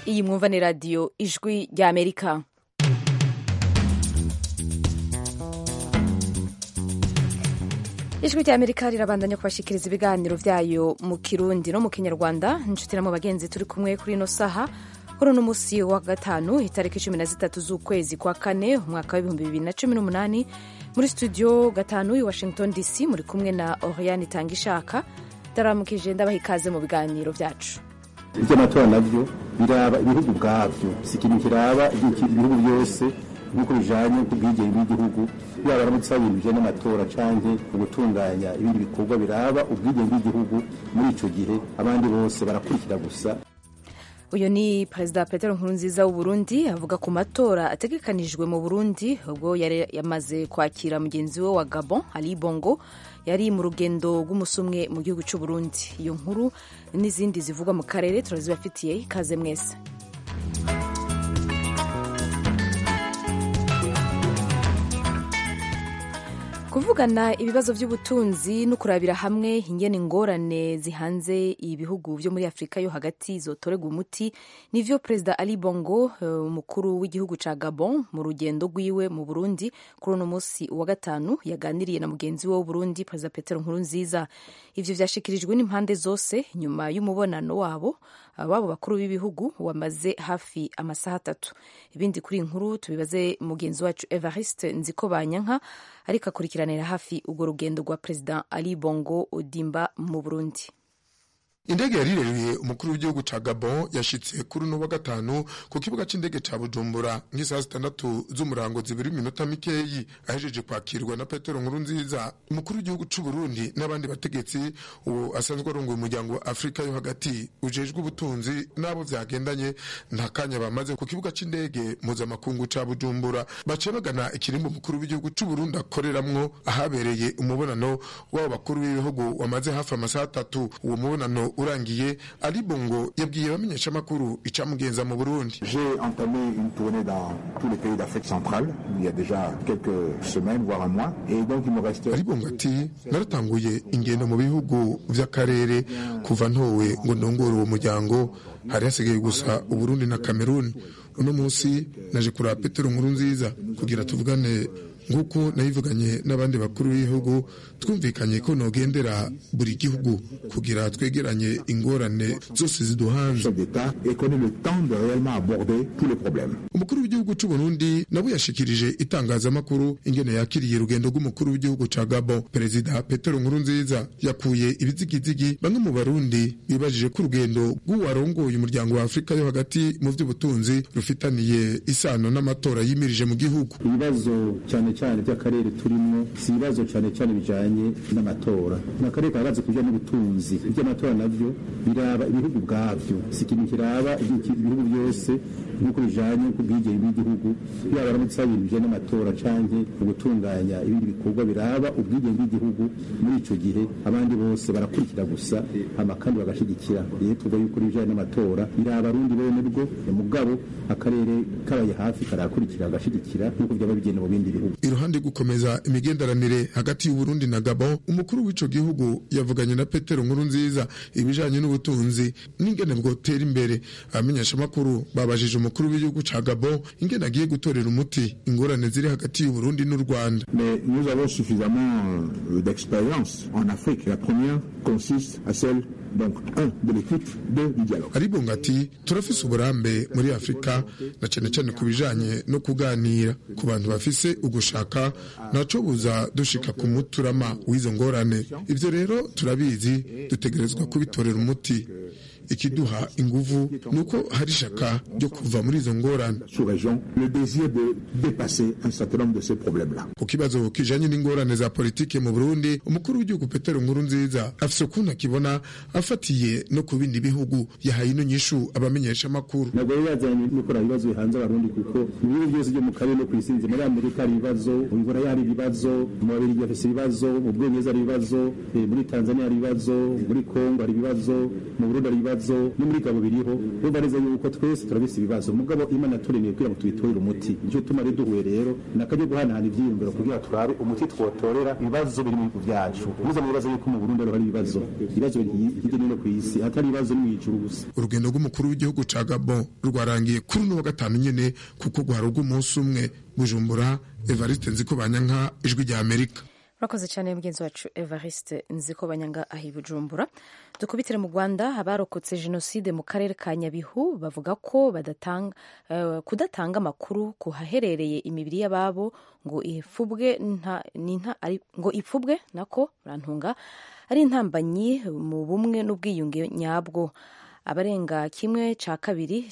iyi mwumva ni radiyo ijwi rya amerika ijwi rya amerika rirabandanya kubashikiriza ibiganiro byayo mu kirundi no mu kinyarwanda inshuti na mu bagenzi turi kumwe kuri ino saha kuri uno munsi wa gatanu itariki cumi na zitatu z'ukwezi kwa kane umwaka w'ibihumbi bibiri na cumi n'umunani muri studio gatanu i washington dc muri kumwe na oriane itanga ishaka ndaramukije ndabaha ikaze mu biganiro byacu iby'amatora nabyo biraba ibihugu ubwabyo si ikintu kiraba ibihugu byose nk'uko bijanye n'ubwigenge bw'igihugu yaba aramutse hari ibintu bijanye n'amatora canke ugutunganya ibindi bikorwa biraba ubwigenge bw'igihugu muri ico gihe abandi bose barakurikira gusa uyu ni perezida petero nkurunziza w'uburundi avuga ku matora ategekanijwe mu burundi ubwo yari yamaze kwakira mugenzi we wa gabon ali bongo yari mu rugendo rw'umusumwe mu gihugu cy'uburundi iyo nkuru n'izindi zivugwa mu karere turazibafitiye ikaze mwese kuvugana ibibazo by'ubutunzi no kurabira hamwe ingene ingorane zihanze ibihugu byo muri afurika yo hagati zotorerwa umuti nivyo perezida ali bongo umukuru w'igihugu ca gabon mu rugendo rwiwe mu burundi kuri uno munsi wa gatanu yaganiriye na mugenzi we w'uburundi perezida petero nkurunziza ivyo vyashikirijwe n'impande zose nyuma y'umubonano wabo wabo bakuru b'ibihugu wamaze hafi amasaha atatu ibindi kuri inkuru tubibaze mugenzi wacu evariste nziko banyanka ariko akurikiranira hafi urwo rugendo rwa perezida ali bongo odimba mu burundi indege yarirereye umukuru w'igihugu ca gabon yashitse kuri uno wa gatanu ku kibuga c'indege ca bujumbura nk'isaha zitandatu z'umurango zibiri iminota mikeyi ahejeje kwakirwa na petero nkuru nziza umukuru w'igihugu c'uburundi n'abandi bategetsi ubu asanzwe arongoye umuryango wa afurika yo hagati ujejwe ubutunzi n'abo vyagendanye nta kanya bamaze ku kibuga c'indege mpuzamakungu ca bujumbura baciye bagana ikirimbo umukuru w'igihugu c'uburundi akoreramwo ahabereye umubonano w'abo bakuru b'ibihugu wamaze hafi amasaha atatu uwo mubonano urangiye Ali Bongo yabwiye abamenyeshamakuru icamugenza mu Burundi J'ai entamé une tournée dans tous les pays d'Afrique centrale il y a déjà quelques semaines voire un mois et donc il me reste Ali Bongo ati naratanguye ingendo mu bihugu vy'akarere kuva ntowe ngo ndongore uwo muryango hari hasigaye gusa Uburundi na Cameroon uno munsi naje kuraba Petero Nkuru nziza kugira tuvugane nk'uko nayivuganye n'abandi bakuru b'ibihugu twumvikanye ko nogendera buri gihugu kugira twegeranye ingorane zose ziduhanze umukuru w'igihugu c'u Burundi nabo yashikirije itangazamakuru ingene yakiriye urugendo rw'umukuru w'igihugu ca Gabon perezida Petero Nkurunziza yakuye ibizigizigi bamwe mu barundi bibajije ko urugendo rw'uwarongoye umuryango wa Afurika yo hagati mu vy'ubutunzi rufitaniye isano n'amatora yimirije mu gihugu ibibazo cyane cyane by'akarere turimo si ibibazo cyane cyane bijanye n'amatora n'akarere kahagaze kuja n'ubutunzi iby'amatora navyo biraba ibihugu ubwavyo si ikintu kiraba ibihugu byose nk'uko bijanye n'ubwigenge bw'igihugu yaba aramutse hari ibintu bijanye n'amatora canke ugutunganya ibindi bikorwa biraba ubwigenge bw'igihugu muri ico gihe abandi bose barakurikira gusa hama kandi bagashigikira rero tuvuga yuko ibijanye n'amatora biraba abarundi bene bwo mugabo akarere kabaye hafi karakurikira agashigikira nk'uko byaba bigenda mu bindi bihugu iruhande gukomeza imigenderanire hagati y'uburundi na gabon umukuru w'ico gihugu yavuganye na petero nkuru nziza ibijanye n'ubutunzi n'ingene bwotera imbere abamenyeshamakuru babajije umukuru w'igihugu ca gabon ingene agiye gutorera umuti ingorane ziri hagati y'uburundi n'u rwanda mais nous avons suffisamment d'expérience en afrique la première consiste à celle donc un de l'équipe deux du dialogue aribunga ati turafise uburambe muri afurika na cane cane ku bijanye no kuganira ku bantu bafise ugushaka naco buza dushika ku muturama w'izo ngorane ivyo rero turabizi dutegerezwa kubitorera umuti ikiduha inguvu nuko hari ishaka ryo kuva muri izo ngorane ku kibazo kijanye n'ingorane za politike mu burundi umukuru w'igihugu petero nkuru nziza afise ukuntu akibona afatiye no ku bindi bihugu yahaye ino nyishu abamenyesha amakuru ntabwo rero yazanye no kuraba ibibazo bihanze abarundi kuko mu bihugu byose byo mu karere no ku isi muri amerika hari ibibazo mu bibura hari ibibazo mu babirigi bafise ibibazo mu bwongereza hari ibibazo muri tanzania hari ibibazo muri kongo hari ibibazo mu burundi hari ibibazo ibibazo no muri gabo biriho urumva neza yuko twese turabise ibibazo mugabo imana turemeye kugira ngo tubitorere umuti nicyo tuma rero duhuye rero nakajya guhanahana ivyiyumviro kugira turabe umuti twotorera ibibazo biri mu bihugu vyacu muza mu bibazo yuko mu Burundi hari ibibazo ibibazo hirya no hino ku isi atari ibibazo no mw'ijuru gusa urugendo rw'umukuru w'igihugu ca Gabon rwarangiye kuri uno wa gatanu nyene kuko rwari rw'umunsi umwe Bujumbura Evariste Nzikobanyanka ijwi rya Amerika urakoze cyane mugenzi wacu evariste nziko banyanga aho i bujumbura dukubitire mu rwanda abarokotse jenoside mu karere ka nyabihu bavuga ko badatanga uh, kudatanga amakuru ku haherereye imibiri y'ababo ngo ifubwe nta, nta, ari, ngo ipfubwe nako rantunga ari intambanyi mu bumwe n'ubwiyunge nyabwo abarenga kimwe cya kabiri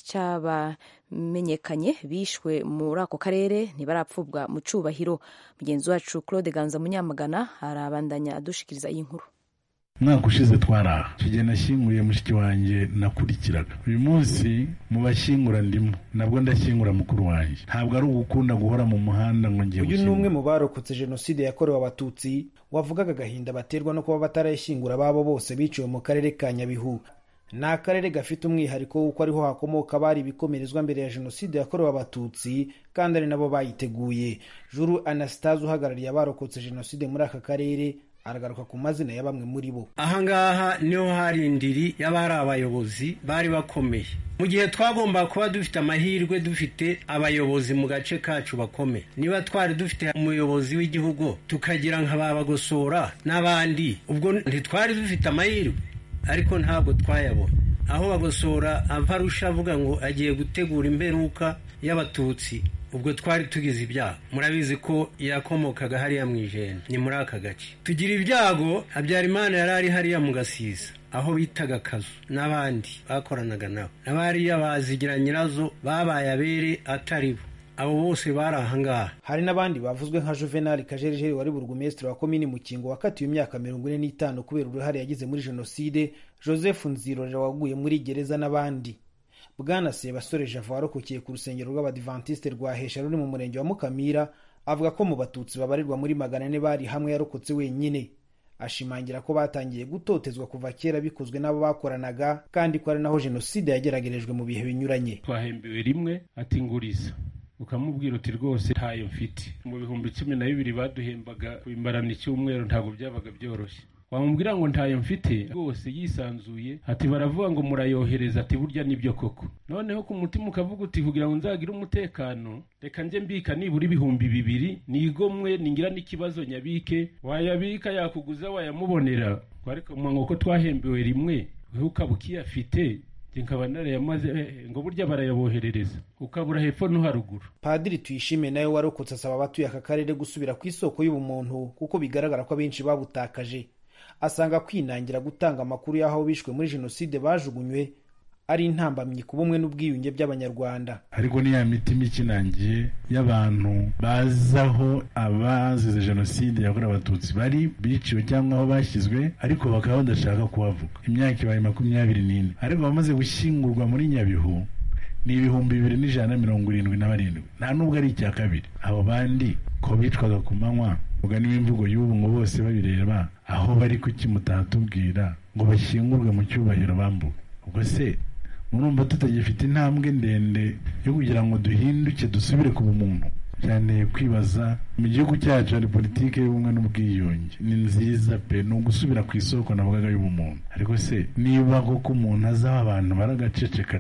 cy'abamenyekanye bishwe muri ako karere ntibarapfubwa mu cyubahiro mugenzi wacu claude ganza munyamagana arabandanya adushikiriza iyi nkuru umwaka ushize twaraha icyo gihe nashyinguye mushiki wanjye nakurikiraga uyu munsi mu bashyingura ndimo nabwo ndashyingura mukuru wanjye ntabwo ari ugukunda guhora mu muhanda ngo ngiye uyu ni umwe mu barokotse jenoside yakorewe abatutsi wavugaga agahinda baterwa no kuba batarayishyingura ababo bose biciwe mu karere ka nyabihu ni akarere gafite umwihariko w'uko ariho hakomoka abari ibikomerezwa mbere ya jenoside yakorewe abatutsi kandi ari nabo bayiteguye juru anastase uhagarariye abarokotse jenoside muri aka karere aragaruka ku mazina ya bamwe muri bo ahangaha niho hari indiri y'abari abayobozi bari bakomeye mu gihe twagomba kuba dufite amahirwe dufite abayobozi mu gace kacu bakomeye niba twari dufite umuyobozi w'igihugu tukagira nka babagosora n'abandi ubwo ntitwari dufite amahirwe ariko ntabwo twayabona aho bagosora avarusha avuga ngo agiye gutegura imperuka y'abatutsi ubwo twari tugize ibyago murabizi ko yakomokaga hariya mu ijenda ni muri aka gace tugira ibyago habyarimana yari ari hariya mu gasiza aho bitaga akazu n'abandi bakoranaga nabo n'abariya bazigira nyirazo babaye abere atari bo abo bose bari ahangaha hari n'abandi bavuzwe nka juvenal kajerijeri wari burugumesitiri wa komini mukingo wakatiwe imyaka mirongo ine n'itanu kubera uruhare yagize muri jenoside joseph nzirorera waguye muri gereza n'abandi bwana sebasore java warokokiye ku rusengero rw'abadivantisite rwa hesha ruri mu murenge wa mukamira avuga ko mu batutsi babarirwa muri magana ane bari hamwe yarokotse wenyine ashimangira ko batangiye gutotezwa kuva kera bikozwe n'abo bakoranaga kandi ko ari naho jenoside yageragerejwe mu bihe binyuranye twahembewe rimwe ati nguriza ukamubwira uti rwose ntayo mfite mu bihumbi cumi na bibiri baduhembaga kubimbarana icyumweru ntabwo byabaga byoroshye wamubwira ngo ntayo mfite rwose yisanzuye ati baravuga ngo murayohereza ati burya nibyo koko noneho ku mutima ukavuga uti kugira ngo nzagire umutekano reka njye mbika nibura ibihumbi bibiri nigomwe ningira n'ikibazo nyabike wayabika yakuguza wayamubonera ariko ngo ko twahembewe rimwe wowe ukaba ukiyafite nkaba narayamaze ngo burya barayaboherereza ukabura hepfo no haruguru padiri tuyishime nawe warokotse asaba abatuye aka karere gusubira ku isoko y'ubumuntu kuko bigaragara ko abenshi babutakaje asanga kwinangira gutanga amakuru y'aho bishwe muri jenoside bajugunywe ari intambamyi ku bumwe n'ubwiyunge by'abanyarwanda ariko ni ya mitima ikinangiye y'abantu bazaho abazize jenoside yakorewe abatutsi bari biciwe cyangwa aho bashyizwe ariko bakaba badashaka kuhavuga imyaka ibaye makumyabiri n'ine ariko abamaze gushyingurwa muri nyabihu ni ibihumbi bibiri n'ijana na mirongo irindwi na barindwi nta nubwo ari icya kabiri abo bandi ko bicwaga ku manywa ubwo niba imvugo y'ubu ngo bose babireba aho bari kuki mutahatubwira ngo bashyingurwe mu cyubahiro bambuwe ubwo se murumva tutagifite intambwe ndende yo kugira ngo duhinduke dusubire ku bumuntu cyane kwibaza mu gihugu cyacu hari politiki y'ubumwe n'ubwiyunge ni nziza pe ni ugusubira ku isoko navugaga y'ubumuntu ariko se niba koko umuntu azaho abantu baragaceceka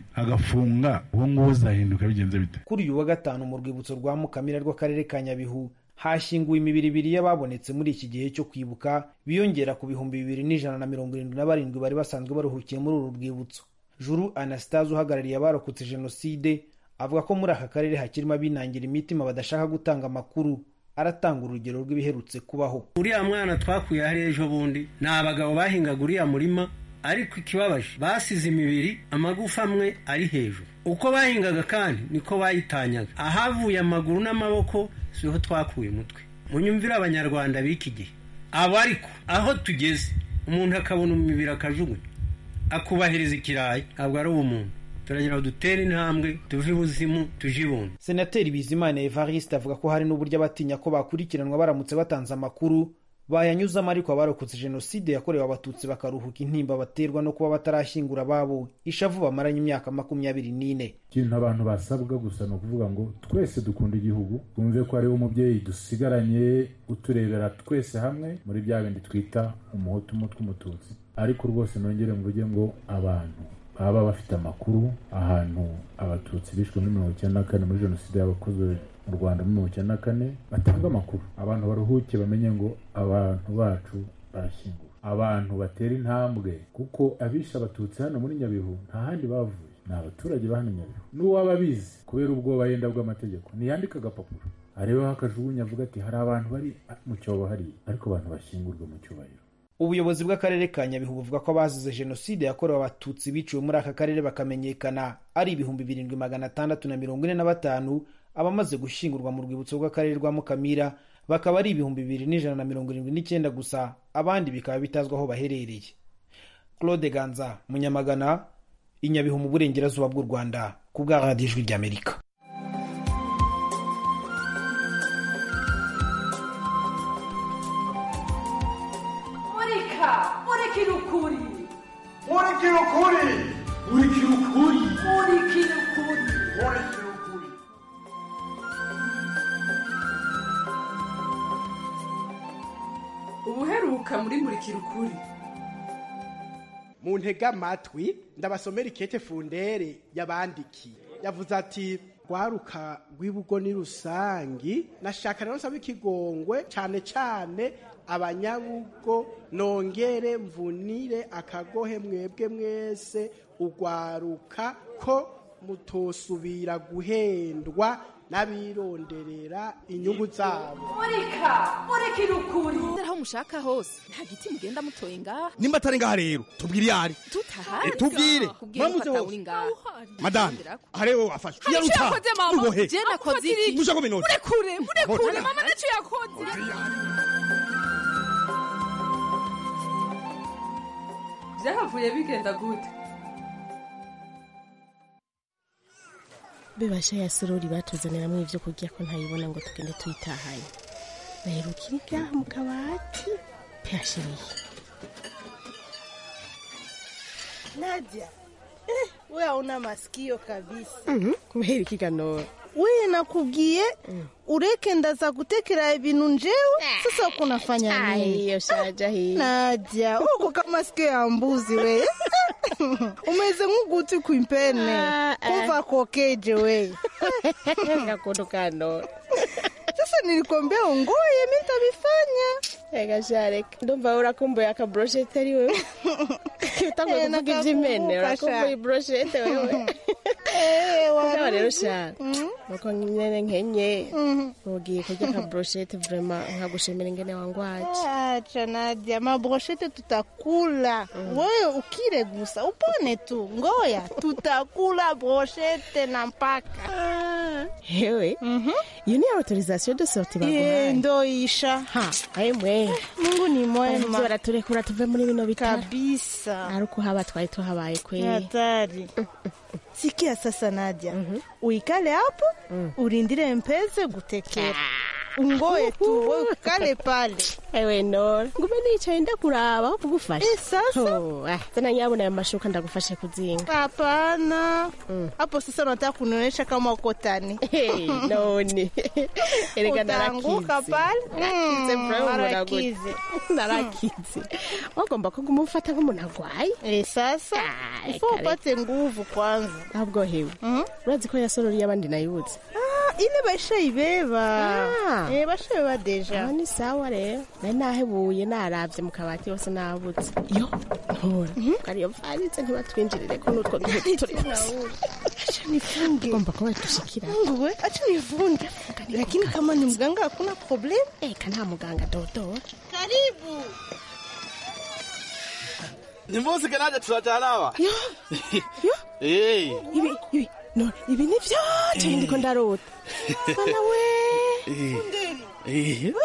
agafunga uwo nguwo uzahinduka bigenze bite kuri uyu wa gatanu mu rwibutso rwa mukamira rw'akarere ka nyabihu hashyinguwe imibiri ibiri y'ababonetse muri iki gihe cyo kwibuka biyongera ku bihumbi bibiri n'ijana na mirongo irindwi na barindwi bari basanzwe baruhukiye muri uru rwibutso juru anastase uhagarariye abarokotse jenoside avuga ko muri aka karere hakirimo abinangira imitima badashaka gutanga amakuru aratanga urugero rw'ibiherutse kubaho uriya mwana twakuye hariya ejo bundi ni abagabo bahingaga uriya murima ariko ikibabaje basize imibiri amagufa amwe ari hejuru uko bahingaga kandi niko bayitanyaga ahavuye amaguru n'amaboko siho twakuye umutwe munyumvire abanyarwanda b'iki gihe abo ariko aho tugeze umuntu akabona umubiri akajugunya akubahiriza ikirayi ntabwo ari ubumuntu turagira ngo dutere intambwe tuve ibuzimu tuje ibuntu senateri bizimana evariste avuga ko hari n'uburyo abatinya ko bakurikiranwa baramutse batanze amakuru bayanyuzamo ariko abarokotse jenoside yakorewe abatutsi bakaruhuka intimba baterwa no kuba batarashyingura ababo ishavu bamaranye imyaka makumyabiri n'ine ikintu abantu basabwa gusa ni ukuvuga ngo twese dukunda igihugu twumve ko hariho umubyeyi dusigaranye uturebera twese hamwe muri bya bindi twita umuhutu umutwe umututsi ariko rwose nongere mvuge ngo abantu baba bafite amakuru ahantu abatutsi bishwe muri mirongo icyenda na kane muri jenoside yabakozwe mu rwanda muri mirongo icyenda na kane batanga amakuru abantu baruhuke bamenye ngo abantu bacu barashyingura abantu batera intambwe kuko abishe abatutsi hano muri nyabihu nta handi bavuye ni abaturage ba hano nyabihu n'uwaba abizi kubera ubwoba yenda bw'amategeko ntiyandika agapapuro arebeho akajugunya avuga ati hari abantu bari mu cyobo hariya ariko abantu bashyingurwa mu cyubahiro ubuyobozi bw'akarere ka nyabihu buvuga ko abazize jenoside yakorewe abatutsi biciwe muri aka karere bakamenyekana ari ibihumbi birindwi magana atandatu na mirongo ine na batanu abamaze gushyingurwa mu rwibutso rw'akarere rwa mukamira bakaba ari ibihumbi bibiri n'ijana na mirongo irindwi n'icyenda gusa abandi bikaba bitazwi aho baherereye claude ganza munyamagana i nyabihu mu burengerazuba bw'u rwanda ku bwa radiyo ijwi ry'amerika murika murikira ukuri murikira ukuri murikira ukuri murikira ukuri murikira ukuri ubuheruka muri murikira ukuri mu ntega amatwi ndabasomera ikete fundere yabandikiye yavuze ati rwaruka rw'ibugo ni rusangi nashaka rero nsaba ikigongwe cyane cyane abanyabugo nongere mvunire akagohe mwebwe mwese urwaruka ko mutosubira guhendwa n'abironderera inyungu zabo murika murikira ukuri aho mushaka hose nta giti mugenda mutoye ngaha nimba atari ngaha rero tubwire iyo ari tutahari tubwire mwamuze hose madame arewe wafashe Hari icyo yaruta yakoze mama ubohe je nakoze iki mushaka kuminota murekure murekure mama ntacyo yakoze byahavuye bigenda gute bibasha ya sorori batuzaniramo ibyo kurya ko ntayibona ngo tugende tuyitahanye baherukira ibyaha mu kabati peyashiriye Nadia, eh, we hauna masikio kabisa. kubera ikiganiro We nakubwiye ureke ndaza gutekera ibintu njewe sasa uko nafanya nini? hiyo shaja hii Nadia, uko kama sikio ya mbuzi we. Umeze nk'uguti kwimpene. Ah, ah. Kumva kokeje we. gakondo kano Sasa nilikwambia ungoye mimi nitabifanya. Ega shareka ndumva urakumbuye akabroshete ari wewe utanguye Eh, kuvuga iby'imene nakakumbuka urakumbuye sha. ibroshete wewe Eh, Mugabo rero waruzi. shana nuko nyene nkenye ugiye kurya akabroshete vrema nkagushimira ingene wangwaje Acha Nadia, mabroshete tutakula. Wewe ukire gusa, upone tu. Ngoya, tutakula broshete na mpaka. hewe iyo ni autorisation de sortie Ye, baguhaye ndo isha. ha ayemwe Mungu ni Ivyo mwema baraturekura tuve muri bino bitaro kabisa. ari uko haba twari tuhabaye Ni kweli hatari. Sikia sasa Nadia, uikale hapo urindire mpeze gutekera. Ungoye tu, wewe ukale pale. ewe nora ngume nicaye ndakuraba aho kugufasha Eh, sasa Oh, ah, tena nyabona ayo mashuka ndagufashe kuzinga hapana. Hapo sasa unataka kunionyesha kama uko tani. Hey, none erega Utaanguka narakize pale. narakize Mm, bro marakize. narakize wagomba ko kumufata nk'umuntu agwaye Eh, sasa Ah, ifo reka, upate nguvu kwanza. ahubwo hewe urazi ko yasororiye abandi nayibuze Ah, ile bashaibeba. Ah. Eh, bashaibeba deja. aho ni sawa rero nari nahebuye naravye mu kabati hose nabuze yo ntora kariyo mfaritse ntibatwinjirire ko n'utwo duhutu turi hose Acha nifunge. ugomba kuba dushikira Mungu we, acha nivunge. Lakini kama ni mganga hakuna problem. eka nta muganga dodo Karibu. nimvuzike nanjye turajyana aba yo yo eee ibi ibi no ibi ni vyo cyane ndiko ndarota bana we eee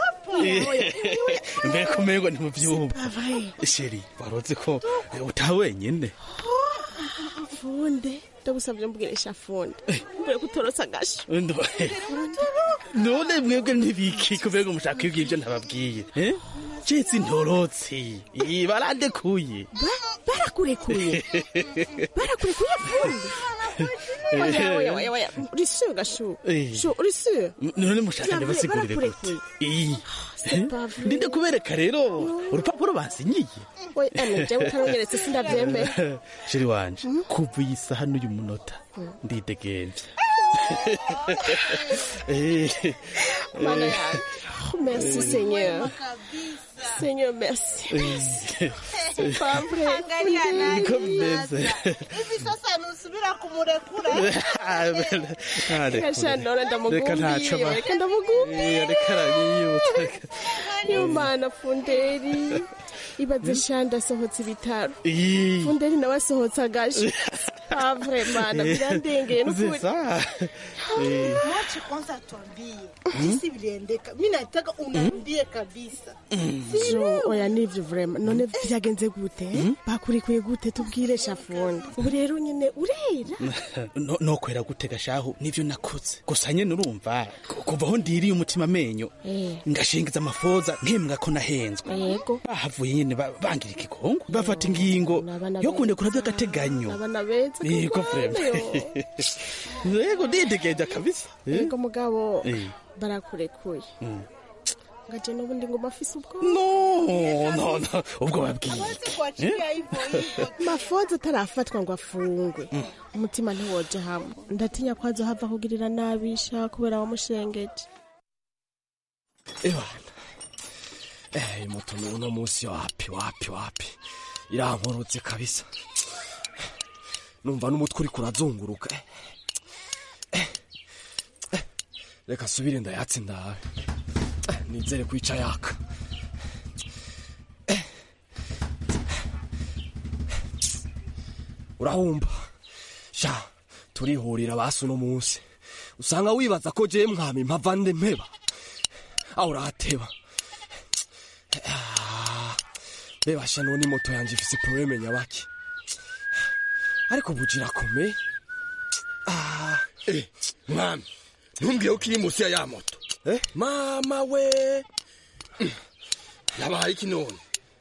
mbere ko umengo ntimubyumva sheri waroze ko eh, utaha wenyine funde ndagusabye mbwirisha funde mbere kutorotsa agasho Ndo- none mwebwe ntibiki kubera ngo mushaka kwibwira ibyo ntababwiye eh? citse intorotsi Ih, barandekuye barakurekuye barakurekuye fundi oya oya oya oya uri sûr gashu Eh. shu uri sûr none mushaka Vya vrai, ndabasigurire gute barakurekuye. Ih, c'est pas vrai. ndinde kubereka rero urupapuro bansinyiye oya ane jewe utaronyeretse sindavyemera sheri wanje kuva iyi saha n'uyu munota ndidegenvye Eh, mana eh, yanjye Oh, merci seigneur seigneur merci eh, c'est pas vrai Angalia nani niko bimeze hivi sasa nusubira kumurekura Kasha none reka ntaco ndamugumbiye ba- reka ndamugumbiye Eh, reka aranyiyuta yo mana funderi ibaze sha ndasohotse ibitaro Ih. funderi nawe asohotse agashi pas vrai mana birandengeye n'ukuri C'est ça. Eh, Mwache kwanza tuambie jinsi viliendeka. Mi nataka unaambie kabisa. Jo, oya nivyo vrema none vyagenze gute bakurikuye gute tubwire shafundi ubu rero nyine urera no- nokwera gutega shahu nivyo nakoze gusa nyene urumva ku- kuva aho ndiriye umutima amenyo Eh. ngashingiza amafoza nkembwa ko nahenzwe yego bahavuye nyene ba- bangira ikigongo bafata ingingo yo kundekura vy'agateganyo abana beza yego vrema yego ndidegeja kabisa Eh. yego mugabo Eh. barakurekuye Mm. ngaje n'ubundi ngoma afise ubwoba no no no ubwo babwiye Hawezi kuachilia hivyo hivyo. mafoza atarafatwa ngo afungwe umutima ntiwoja hamwe ndatinya ko azohava kugirira nabisha kubera wamushengeje ebana eh moto uno munsi wapi wapi wapi irankorotse kabisa numva n'umutwe uri kurazunguruka Eh, eh, eh, reka subire ndayatse ndawe Eh, nizere kwica yaka Eh, urahumba sha turihurira basi uno munsi usanga wibaza ko jewe mwami mpava nde mpeba aho urateba Ah, bebasha none moto yanje ifise probleme nyabaki ariko bugira kome Eh, mwami ntumbwiye ko iri munsi ya ya moto mama we yabaye iki none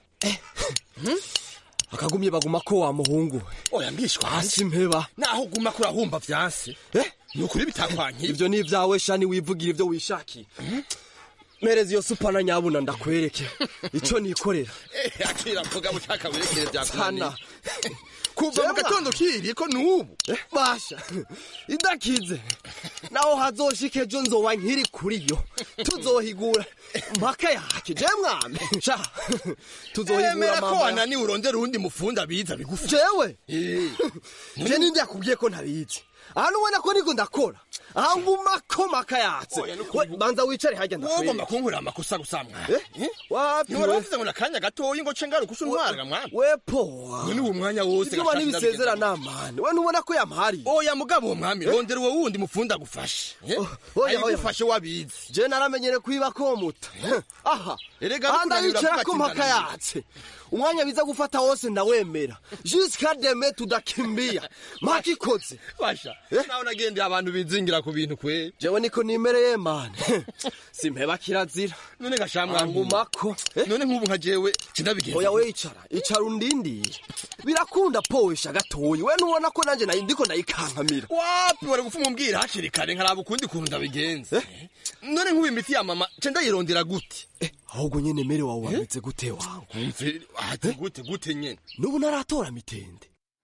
akagumye baguma ko wa muhungu oya mbishwa hasi mpeba naho uguma kurahumba vyanse ni ukuri bitakwankiye ivyo ni ivyawe shani wivugira ivyo wishakiye mereza iyo supana nyabuna ndakwereke ico nikorera Eh, akira mvuga bushaka werekere vyakunaniye sana kuva mu gatondo kiri ko nubu basha idakize naho hazoshika ejo nzoba nkiri kuri yo tuzohigura mpaka yake je mwami sha tuzohigura emera ko mama wananiwe urondera uwundi mufunda biza bigufi jewe je ninde yakubwiye ko ntabizi ahantu ubona ko niko ndakora aha nguma ko maka yatse We, banza wicare hajya wogomba ndakwereka kunkurira amakosa gusa mwana wapi ntiwari we? wavuze ngo nakanya gatoyi ngo ce ngaruka usa untwarira mwana we powa none uwo mwanya wose ibyo bana ntibisezerana mani we ntubona ko yampariye oya mugabo uwo mwami rondera uwo wundi mufunda agufashe oya, oya. ayigufashe wabizi je naramenyere kwiba ko muta aha Erega aha bikunanira ndayicara kuvuga ko ati mpaka ndananiwe. yatse umwanya biza gufata wose ndawemera jusqu'à demain tudakimbia mpaka ikoze basha nawe nagendeye abantu bizingira ku bintu kwe jewe niko nimereye mani simpeba kirazira none gashamwa ngumako none nk'ubu nka jewe sinabigenza oya we icara icara undindire birakunda powesha gatoyi we ntubona ko nanje nayi- ndiko ndayikankamira wapi wari gupfa umumbwira hakiri kare nkaraba ukundi kuntu ndabigenza none nk'ubu imiti ya mama ce ndayirondera gute ahubwo nyene mere wawe wameze gute wangu umve ati gute gute nyene n'ubu naratora mitende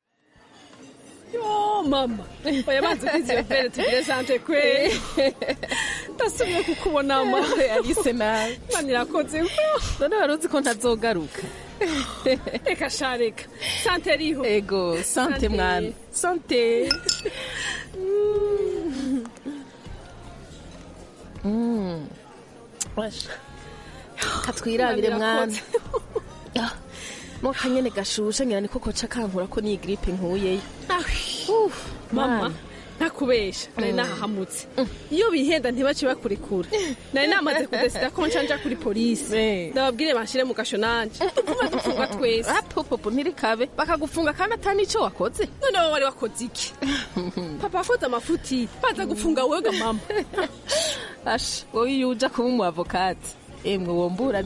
yo mama oya banze kwiziyo vere tugire sante kwe ndasubiye kukubona ma alice nawe mani irakoze none wari uzi ko ntazogaruka reka sha reka sante riho ego sante mwana sante Mm. Washa. katwirabire mwana Ah, mo kanyene gashushe ngira niko koca kankura ko ni gripe nkuyeyo Uf, mama Mwana. ntakubesha nari Mm. nahahamutse iyo bihenda ntibace bakurekura nari namaze kudesida ko nca nja kuri polisi ndababwire banshire mu gasho nanje dupfume dupfungwa twese popopo ntirikabe bakagufunga kandi atari nicyo wakoze none wowe wari wakoze iki papa afoze amafuti baza gufunga wega mama asha wowe iyo uja kuba umu avokati emwe womburaniye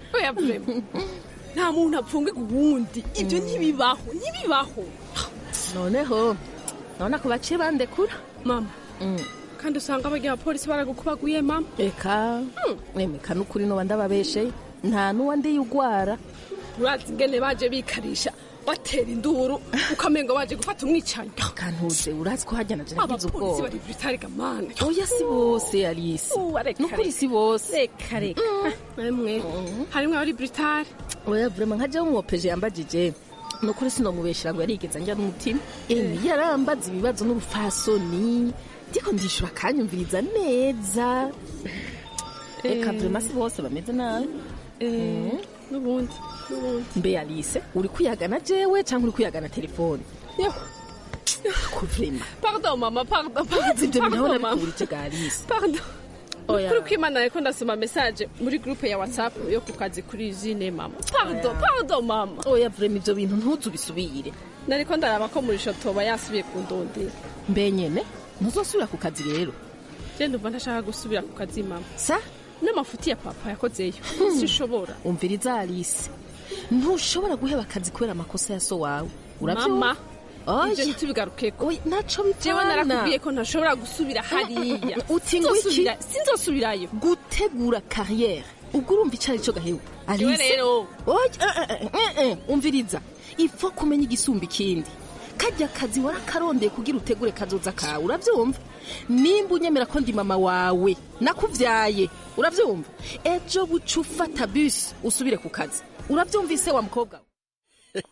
oya vrema nta muntu apfungirwa uwundi ibyo ntibibaho ntibibaho noneho none ako baciye bandekura mama kandi usanga abagira abapolisi baragukubaguye mama eka mwemeka n'ukuri noba ndababesheye nta n'uwa ndiye ugwara urazi ingene baje bikarisha batera induru ukamengo baje gufata umwicanyi kantuze urazi ko hajya naje nagize abapolisi ubwoba bari britari gamana oya si bose alisi nukuri si bose reka reka emwe harimwo abari britari oya vrema nka jewe umwopeje yambajije nukuri sinomubeshera ngo yarigeze njya n'umutima emi yarambaza ibibazo n'ubufasoni ndiko ndishura akanyumviriza neza reka vrema si bose bameze nabi Mm. n'ubundi n'ubundi mbe alise uri kuyagana jewe cyangwa uri kuyagana telefone yo ko vrema pardon mama pardon urazi ibyo bintu pardon aho mama nabikurije ga alise pardon Oya. kuri kwimana ariko ndasoma message muri groupe ya whatsapp yo ku kazi kuri jine mama pardon pardon mama oya vrema ibyo bintu ntuzu bisubire nariko ndaraba ko muri shotoba yasubiye kundondera mbe nyene ntuzosubira ku kazi rero je ndumva ntashaka gusubira ku kazi mama sa n'amafuti ya papa yakozeyo sishobora umviriza alise ntushobora guheba akazi kubera amakosa ya so wawe mama Oya. ibyo ntitubigarukeko naco jewe bipfana narakubwiye ko ntashobora gusubira hariya uti ngo iki Sinzosubira- sinzosubirayo gutegura kariyeri ubwo urumva icyo ari cyo gahewe Jewe rero. Oya, eh, eh, eh, eh, umviriza ipfa kumenya igisumba ikindi kajya kazi warakarondeye kugira utegure kazoza kawe urabyumva nimba unyemera ko ndi mama wawe nakuvyaye urabyumva ejo buca ufata bisi usubire ku kazi urabyumvise wa mukobwa we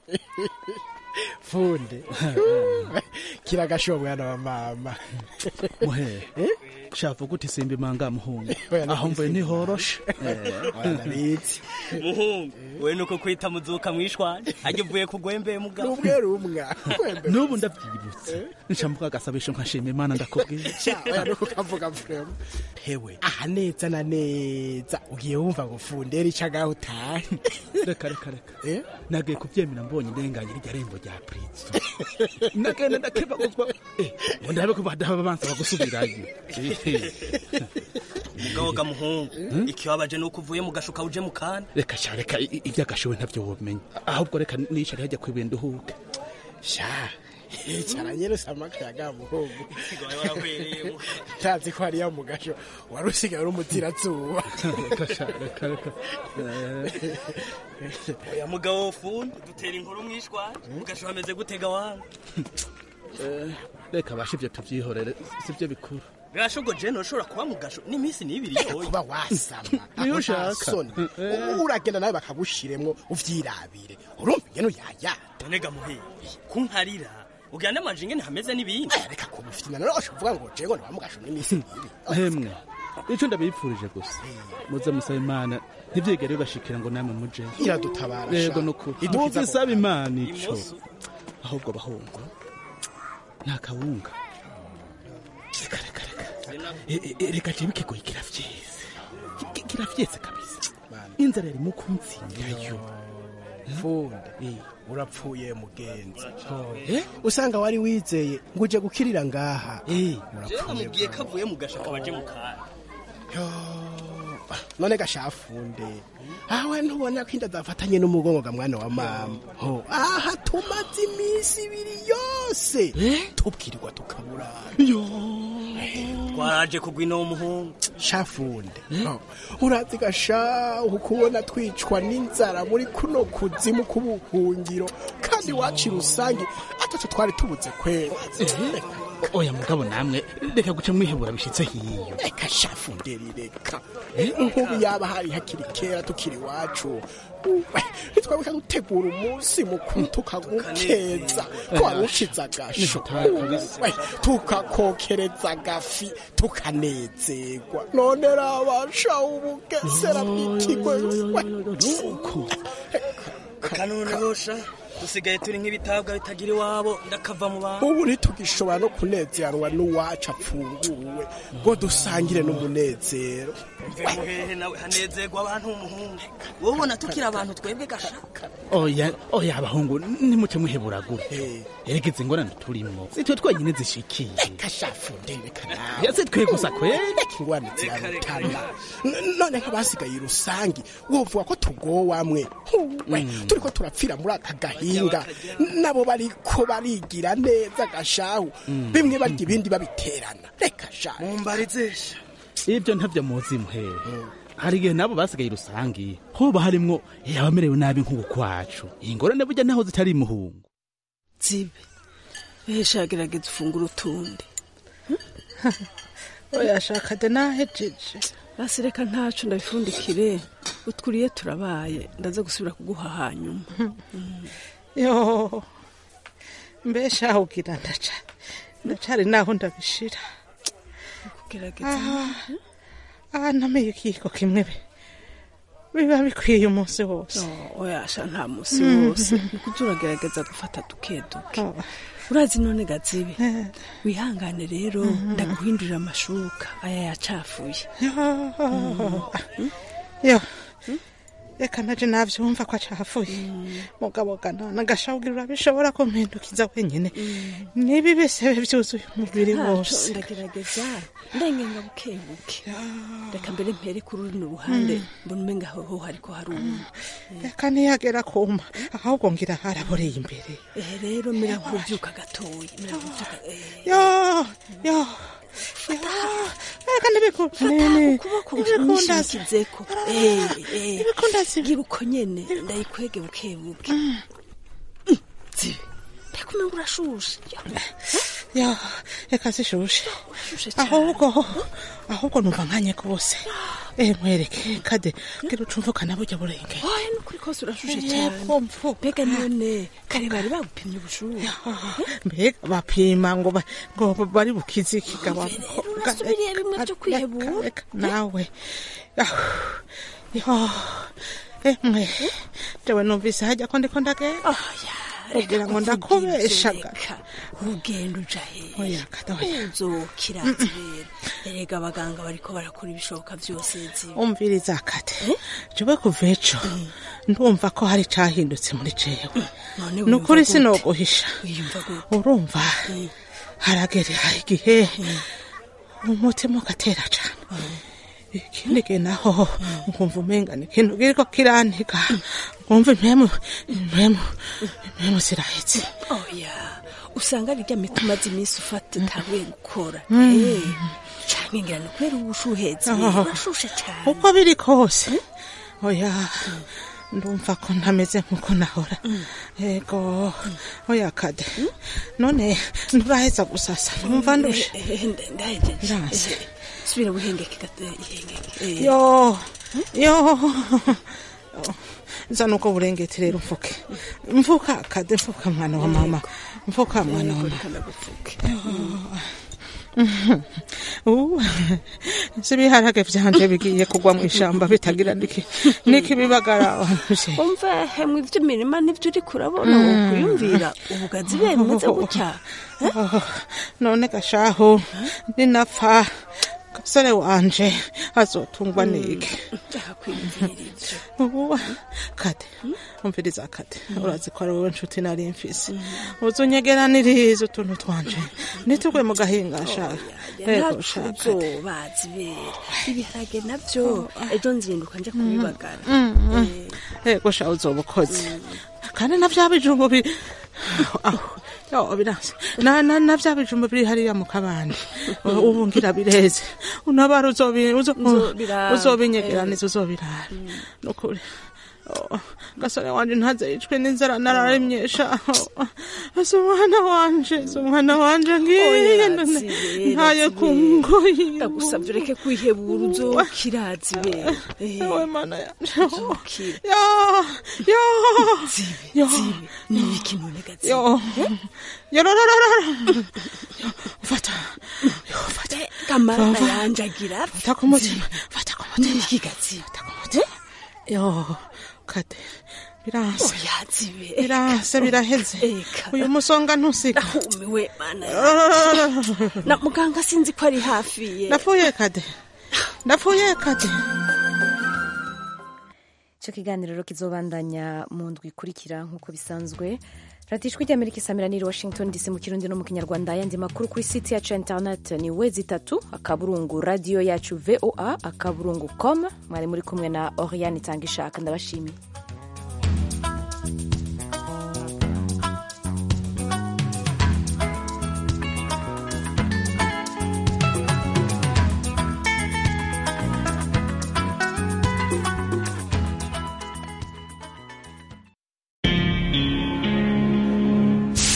funde kiragashobo mwana wa mama muhe shavu kuti simba imanga muhungu Oya, aho mvuye ntihoroshe ndabizi muhungu we nuko kwita muzuka mwishwanje ajya uvuye kugwembeye mugabo rumwe rumwa n'ubu ndabyibutse nshambuka agasabisho nkashima imana ndakubwira oya nuko kavuga vrema hewe aha neza na neza ugiye wumva ngo fundera ico agaho utahe reka reka reka nagiye kubyemera mbonye ndenganye irya rembo rya prince nagenda ndakebaguzwa Eh, ngo ndabe ko badaba bansaba gusubirayo mugabo ga muhungu ikibabaje nuko uvuye mu gashuka uje mu kandi reka sha reka i- iby'agashowe ntabyo womenya ahubwo reka nishari hajya kwibenda uhuke sha icara nyene samakayaga muhungu ntazi ko hariya mu gasho wari usigaye uri umutirazuba reka sha reka reka oya mugabo fundi dutera inkuru mwishwanje ugashuha ameze gutega wangu Eh, reka basha ibyo tubyihorere si byo bikuru gashogo jene ushobora kuba mu gasho n'iminsi n'ibiri yoye kuba wasama Niyo Ako nta ushaka. soni. U- uragenda nawe bakagushiremwo uvyirabire urumva ingene uyaya none ga muheye kunkarira uganda amanje ingene hameze n'ibindi reka kubufitina none ushavuga ngo jego ni bamugasho n'iminsi ibiri hemwe icyo ndabipfurije gusa muze musaba imana ntibyigere bibashikira ngo namwe muje Iradutabara, yego sha. nukuri Idukiza muze ku- saba imana ico Imoso. ahubwo bahungu nta kawunga reka reka reka E- e- e- reka jewe ikigoyi kiravyeze Ki- kiravyeze kabisa inzara yarimo kunsindayo funde urapfuye mugenzi usanga wari wizeye ngo uje gukirira ngaha jewe namubwiye ko avuye mu gasho akaba aje mu kandi none gashafunde awe ntubona ko inda zafatanye n'umugongo ga mwana wa mama ho aha tumaze iminsi ibiri yose tubwirirwa tukaburana twaraje kugwa ino w'umuhungu shafunde ho, urazi gasha ukubona twicwa n'inzara muri kuno kuzimu k'ubuhungiro kandi waci rusange atatu twari tubuze kwera oya mugabo namwe reka guca mwihebura bishitse hiyo reka shafunderi reka nk'ubu yaba hari hakiri kera tukiri iwacu ntitwabuka gutegura umunsi mukuru tukagukeza ko wari ushize agasho We, tukakokereza agafi tukanezerwa none rabasha ubugesera bw'ikigo kanone bosha dusigaye turi nk'ibitabwa bitagira iwabo ndakava mu bantu ubu ntitugishobora no kunezeranwa n'uwacu apfunguwe ngo dusangire n'umunezero mve muhehe nawe hanezerwa abantu umuhungu wowe ubona tukiri abantu twebwe gashaka oya oya abahungu nimuce muheburagura eregeze ingorane turimo si twe twenyine zishikiye kashafu ndebeka nawe ya si twe gusa kweli ingorane zirarutana N- none nk'abasigaye rusangi wovuga ko tugowamwe Huwe, turiko turapfira muri aka gahinga nabo bariko barigira neza gashahu bimwe barya ibindi babiterana reka sha mumbarizesha ibyo ntabyo muzi muhehe hari igihe nabo basigaye rusangi hoba harimwo abamerewe nabi nk'ubu kwacu iyi ngorane burya naho zitari imuhungu zibe ehesha gerageza ufungura utundi oyashaka de nahejeje basi reka ntacu ndabifundikire utwuriye turabaye ndaza gusubira kuguha hanyuma yo mbesha aho ugira ndaca ndacari naho ndabishira kugerageza aha aha namenye ikiyiko kimwe be biba bikwiye umunsi wose oyasha nta musi wose niko turagerageza gufata duke duke urazi none gazibe wihangane rero ndaguhindurira amashuka aya yacafuye yo reka naje navyumva ko acafuye mugabo gana nagashawugira urabishobora kumpindukiza wenyine niba ibisebe vyuzuye umubiri wose ndagerageza ndengenga buke buke reka mbere mpere kuri runo ruhande mbona umenga hoho hariko haruma reka ntiyagera kuma ahubwo ngira haraboreye imbere ehe rero mira nkubyuka gatoya mira nkubyuka yo yo reka ntibikunda ukuboko unyishimikizeko gira uko nyene ndayikwege buke buke zibe mbega umenga urashushe yo reka zishushe ahubwo ahubwo numva nkanye kose eh mwereke kade gira ucumvukana burya burenge oya nukuri kose urashushe cyane mbega none kare bari bagupimye ubushuhe mbega bapima ngo ba- ngo bari bukize ikigaba urasubiriye bimwe byo kwihebura nawe Ah, yo emwe jewe numvise hajya ko ndiko ndagenda kugira ngo ndakubeshaga urugendo uja hehe oya kada oya uzokira zibera erega abaganga bariko barakora ibishoboka byose zibe umviriza kate jewe kuva ejo ndumva ko hari cahindutse muri jewe None ni ukuri wiyumva gute? sinoguhisha wiyumva gute urumva haragera igihe umutima ugatera cane ikindi gihe naho nkumva umengana ikintu kiriko kirantiga nkumva impemu impemu impemu zirahetse oya usanga ari rya miti umaze iminsi ufata utabuye gukora Mm. Eh, canke ngira ni kubera ubushuhezi Ah. urashushe cane uko biri kose oya ndumva ko ntameze nkuko nahora ego oya kade none nturaheza gusasa numva ndushe ndahejeje Ndanse. Eh, subira buhengeke gato ihengeke Eh. yo yo zana uko burengeti rero mfuke mfuka kade mfuka mwana wa mama mfuka mwana wa mama ubu si ibiharage vyanje bigiye kugwa mu ishamba bitagira niki nikibibagara wanje umva hemwe ivy'imirima nivyo uriko urabona Mm. wokwiyumvira ubugazi be bumeze gutya Oh, none gashaho ninapfa gasore wanje azotungwa niki ubu kade umviriza kade urazi ko ari wowe nshuti nari mfise uzunyegeraniriza utuntu twanje nitugwe mu gahinga shaka ego shaka uzobazi bera ibiharage navyo ejo nzinduka nje kubibagara ego sha uzoba ukoze kandi na vya bijumbu biri aho yo biranse na na na vya bijumbu biri hariya mu kabande ubu ngira bireze unabara uzobi uzo- Uzobirara. uzobinyegeraniza uzobirara nukuri Oh, gasore wanje ntaze yicwe n'inzara nararemyesha ese umwana wanje ese umwana wanje ngiye none ntaye kungoyi ndagusabye ureke kwihebura uzokirazi bera ewe mana yanje uzokira yo yo yo ni ibiki none gazi yo yo ro ro ro ro Yo, fata yo fata kamara Fata. yanje agira fata ku mutima fata ku mutima iki gazi fata ku mutima yo kade biranse yazibe biranse biraheze uyu musonga ntusiga umiwe mana na muganga sinzi ko ari hafi ye ndapfuye kade ndapfuye kade icyo kiganiro rero kizobandanya mu ndwi ikurikira nk'uko bisanzwe radiyo ijwi ry'amerika isamira niri washington dc mu kirundi no mu kinyarwanda ayandi makuru kuri site yacu ya interineti ni wezi itatu akaburungu radiyo yacu voa akaburungu com mwari muri kumwe na oriane itanga ishaka ndabashimiye